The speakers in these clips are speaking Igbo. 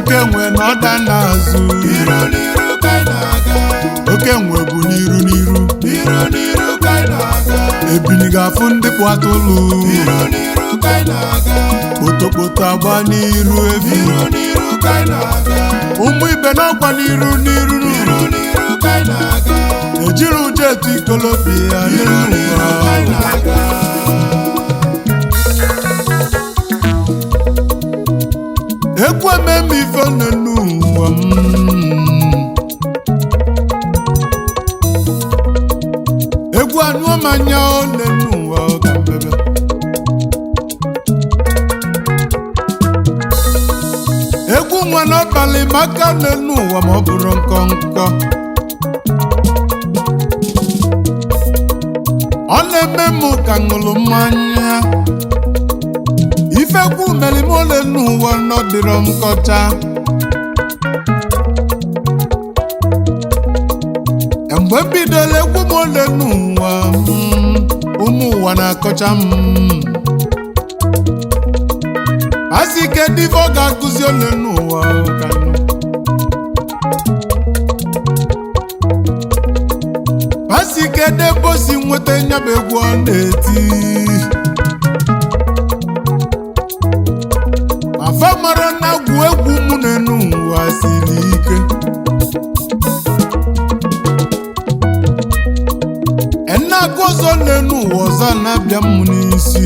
oke nwe na ọda n'azụ n'iru n'iru ka anyị na-aga oke nwe bụ n'iru n'iru n'iru n'iru ka anyị na-aga ebili ga-afụ ndị kpụ atụlụ n'iru n'iru ka anyị na-aga kpotokpoto agba n'iru efi n'iru n'iru ka anyị na-aga ụmụ ibe n'ọkwa n'iru n'iru n'iru n'iru ka anyị na-aga ejiri ụjọ etu ikolobịa n'iru n'iru ka anyị na-aga ekwu ememe ife n'elu ụwa m egwu anyụọ m anya n'elu ụwa ka mbebe egwu nwa n'abalị maka n'elu ụwa ma ọ bụrụ nkọ nkọ ọ na-eme m ka ṅụrụ mmanya ifekwu merime ole n'ụwa nọdịrọ m kọcha mgbe m bidoro egwu m ole n'ụwa mm, ụmụ ụwa na-akọcha m asị ike dive ọ ga-akụzi ole n'ụwa ka nụ. asị ike debe osi nweta nyaba egwu ọ na-eti afa mara na agwụ egwu mụ na-enu ụwa siri ike enagụ ọzọ na-enu ụwa ọzọ na-abịa m n'isi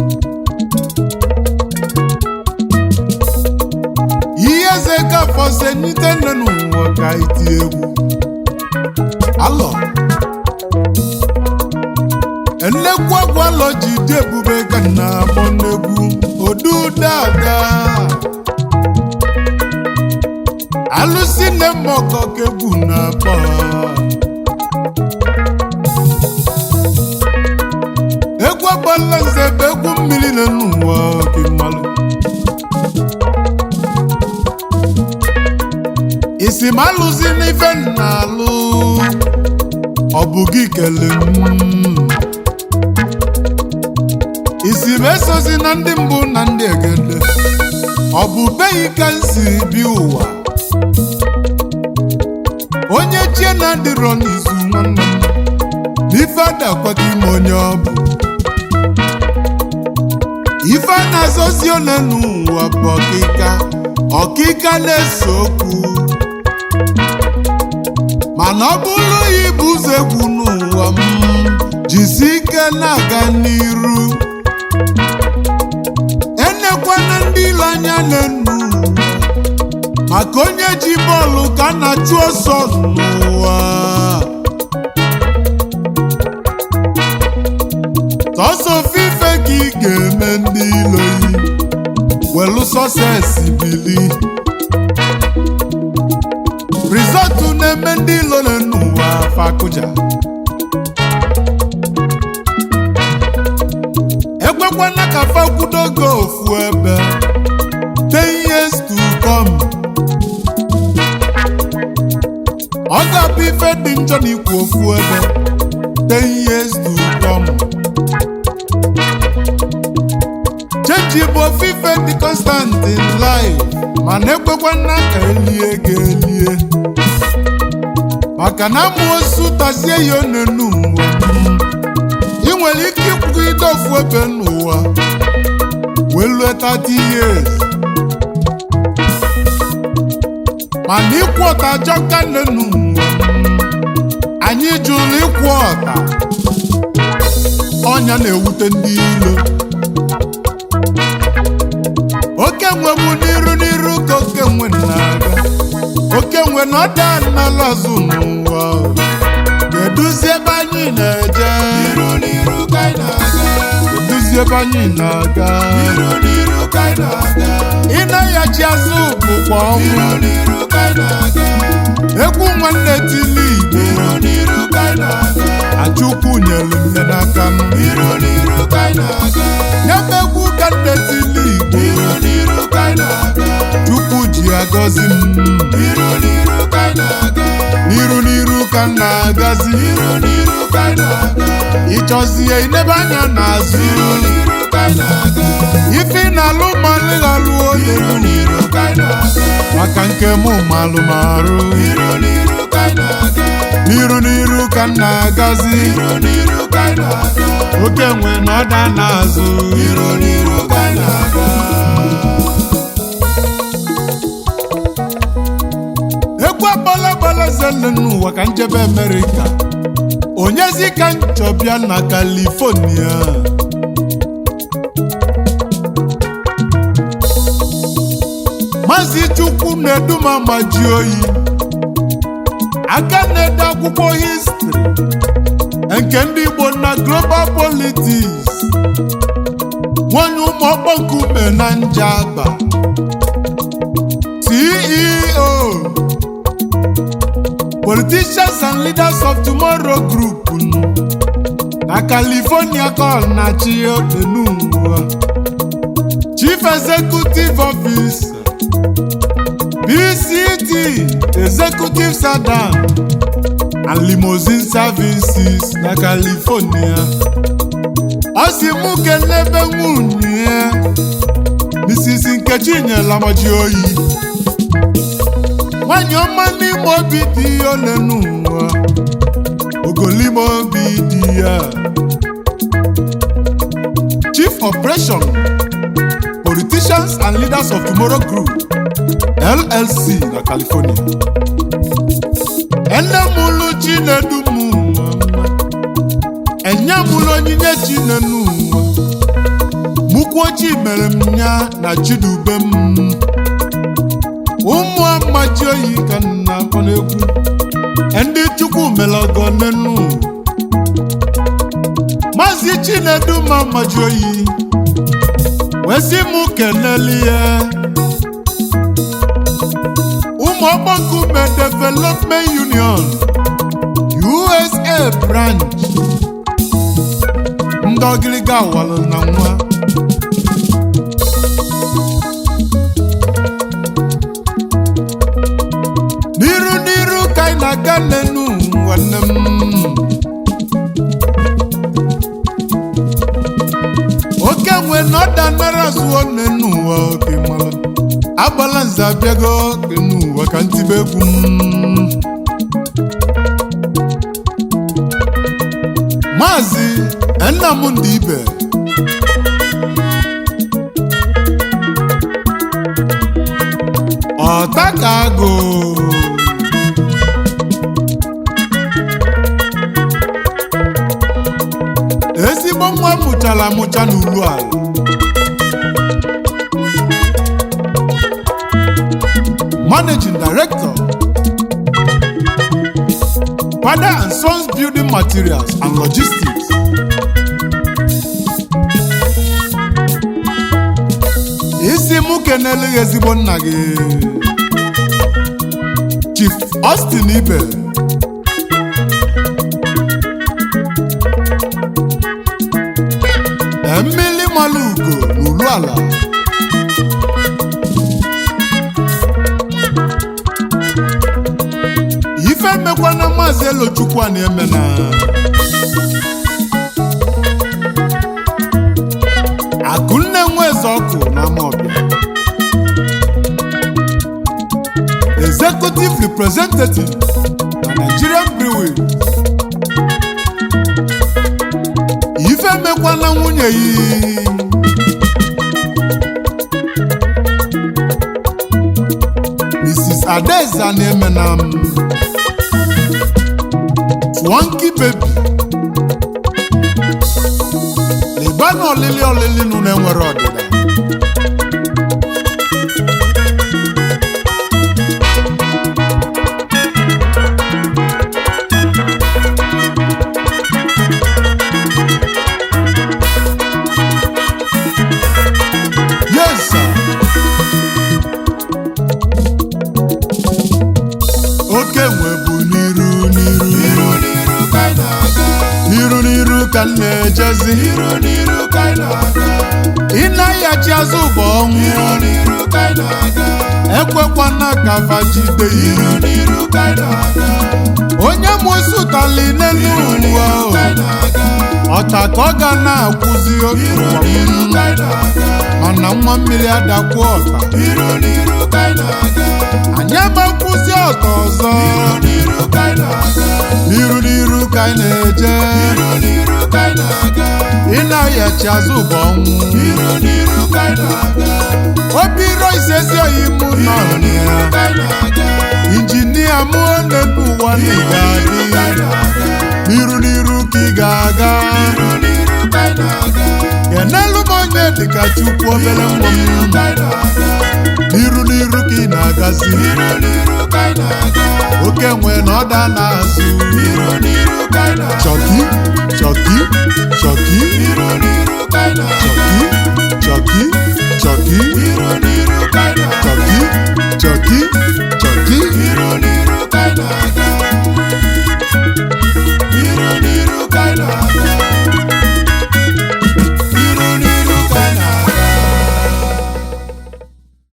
ihe eze gafọ senite nenu ụwa ka iti egwu alọ nnekwu agwụ alọ ji dị ebube ka na akpọ n'egwu odu dada alụsi nne m ọkọ ka egwu na-akpọ egwu agbala nze bụ egwu mmiri na n'ụwa ka mmalụ isi m alụzi n'ife m na-alụ ọ bụ gị kele m isi m esozi na ndị mbụ na ndị egede ọ bụ beghị ka m si bi ụwa onye chie na-adịrọ n'izu nwanne m ife adakwaghị m onye ọ bụ ife a na-azọzi ole n'ụwa bụ ọkịka ọkịka na-ese okwu mana ọ bụrụ ya ịbụ ụzọ egwu n'ụwa m jisi ike na-aga n'iru enekwana ndị ile anya n'enu maka onye ji bọọlụ ka a na-achụ ọsọ n'ụwa sọsọ ofufe ka ị ga-eme ndị ilo yi welu sọsesi bili rizọtụ na-eme ndị ilo n'ụwa fakụja ekwekwana ka fakwudo go ofu ebe ten years to come ọ ga-abụ ife dị njọ na ikwu ofu ebe ten years to come chenji bụ ofufe dị constant in life mana ekwekwana ka elie ga elie maka na amụosu tazie ya onenu ụwa ị nwere ike ịkwụgide ofu ebe n'ụwa wee lue 30 years mana ịkwụ ọta ajọka n'enu ụwa anyị jụrụ ịkwụ ọta ọnya na-ewute ndị ilo oke nwe bụ n'iru n'iru ka oke nwe na-aga oke nwe na ọda n'ala azụ n'ụwa keduzi ebe anyị na-eje n'iru n'iru ka anyị na-aga keduzi ebe anyị na-aga n'iru n'iru ka anyị na-aga ịnaghachi azụ bụkwa ọnwụ n'iru n'iru ka anyị na-aga egwu nwanne tili igbo n'iru n'iru ka anyị na-aga achukwu nyere m ya n'aka m n'iru n'iru ka anyị na-aga nyebe egwu ka nne tili igbo n'iru n'iru ka anyị na-aga chukwu ji agọzi m n'iru n'iru ka anyị na-aga n'iru n'iru ka m na-agazi n'iru n'iru ka anyị na-aga ịchọzie inebe anya n'azụ n'iru n'iru ka anyị na-aga ife ị na-alụ ma nleghalụ onye n'iru n'iru ka anyị na-aga maka nke mụ malụmarụ N'iru n'iru ka anyị na-aga. n'iru n'iru ka m na-agazi N'iru n'iru ka anyị na-aga. oke nwe na ọda n'azụ N'iru n'iru ka anyị na-aga. egwu agbalagbala zele n'ụwa ka njebe amerịka onyezi ka nchọbịa na kalifonia maazị chukwu na-eduma ma ji oyi aka na-ede akwụkwọ histri nke ndị igbo na global politics nwanyị ụmụ ọkpọ nkume na njaba ceo politicians and leaders of tomorrow group nụ na california call na chi odenugwu chief executive officer pct executive sadam and limousine services na california ọ si mụ kelebe nwunye ya mrs nkechi nyela maji oyi nwanyị ọma n'ime obi dị ya ole n'ụwa ogolime obi dị ya chief operation politicians and leaders of tomorrow group llc na california ene mụlụ chinedu m ụwa enye mụlụ onyinye chinenu ụwa mụkwuo chi mere m ya na chidube m ụmụ amaji oyi ka m na-akpọ n'egwu ndị chukwu melọgọ n'enu maazị chinedu ma amaji oyi wee sị mụ keneli ya ụmụ ọgbọnkume development union usa branch ndị ọgịrịga walụ na nwa n'iru n'iru ka anyị na-aga n'enu nwanne m oke nwe na ọda nara zụọ n'enu ụwa oke mara agbala nze abịago n'enu ụwa ka ntibe egwu m maazị nnamdị ibe ọta ka agụ ezigbo nwa mụchara amụcha n'ulu ala managing director father and sons building materials and logistics isi mụ keneleghị ezigbo nna gị chief austin ibe mmili mmalụ ugo n'ulu ala ife mekwana maazị elochukwu a na-eme na akụnne nwe eze ọkụ na amaọbịa executive representative na nigerian brewery ife mekwana nwunye yi mrs adaeze na-eme na m swanky baby leba na ọlịlị ọlịlị nụ na-enwere ọdịda yes sir. oke nwe bụ n'iru n'iru N'iru n'iru ka anyị na-aga. n'iru n'iru ka m na-ejezi N'iru n'iru ka anyị na-aga. ị na-ayachi azụ bụ ọnwụ N'iru n'iru ka anyị na-aga. ekwekwana ka fajide N'iru iru n'iru ka anyị na-aga. onye mụsụtali n'elu N'iru ụwa n'iru ka anyị na-aga. ọta ka ọ ga na-akwụzi otu N'iru ụwa n'iru ka anyị na-aga. mana nwa mmiri adakwa ọta N'iru n'iru ka anyị na-aga. ọdachi azụ bụ ọnwụ N'iru n'iru ka anyị na-aga. obi iro isesi oyi mụ nọ N'iru n'iru ka anyị na-aga. injinia mụ na-ebu ụwa n'ịga N'iru ka anyị adị na-aga. n'iru n'iru ka ị ga-aga N'iru n'iru ka anyị na-aga. kenelu m onye dịka chukwu obere nwa m N'iru ka anyị na-aga. n'iru n'iru ka ị na-agazi N'iru n'iru ka anyị na-aga. oke nwe na ọda na-azụ N'iru n'iru ka anyị na-aga. chọki chọki chọki N'iru n'iru ka anyị na-aga. chọki chọki chọki N'iru n'iru ka anyị na-aga. chọki chọki